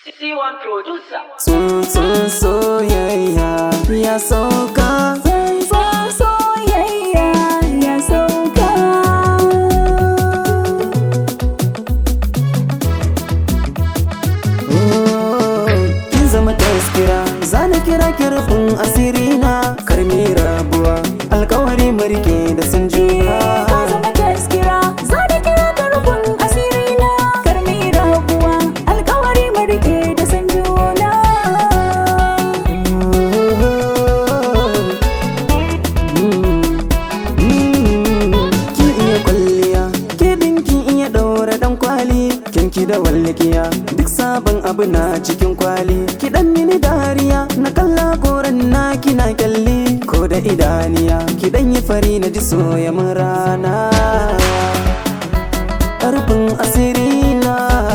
C1 producer. Tsuntsun soyayya ya sauka Tsuntsun soyayya ya sauka. Oh, Kin zama taskira zana kira kirfin asiri na karmi rabuwa alkawari marke da sun juna Ka zama taskira, za da kira ka rufin asiri na. Karmi rabuwa, alkawari mu rike da san juna. Kin iya kwalliya, ke kin iya ɗaura ɗan kwali, kin ki da wallikiya, duk sabon abu na cikin kwali. Ki ɗan mini dariya, na kalla koren na kina kyalli, ko da idaniya, ki ɗan yi fari na ji soya mun rana. Ƙarfin asiri na.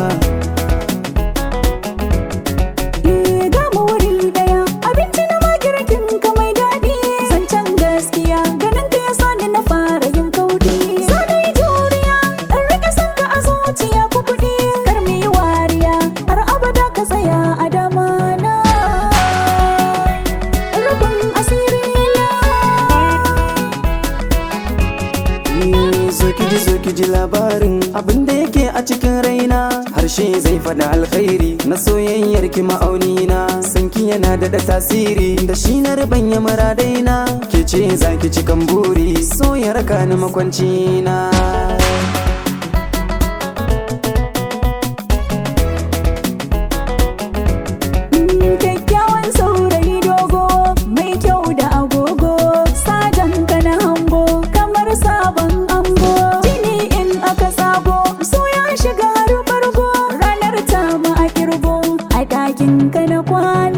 Eh, ga mu wuri daya, abinci na magirkin ka mai daɗi. Zancen gaskiya, ganin ka ya sani na fara yin kauɗi. Za na yi juriya, in rike son ka a zuciya ku kuɗi. Kar mu yi wariya, har abada ka tsaya a dama na. Rufin asiri na. Eh, Zo ki ji zo ki ji labarin abin da yake a cikin raina harshe zai faɗa alkhairi na soyayyar ki ma'auni na sanki yana da tasiri da shi na ribanya maradaina ke ce za ki cikan buri so ya raka ni makwanci na Kyakkyawan saurayi dogo mai kyau da agogo sajan ka na hango kamar sabon ango jini in aka sabo so ya shiga har bargo ranar ta ma a kirgo a ɗakin ka na kwana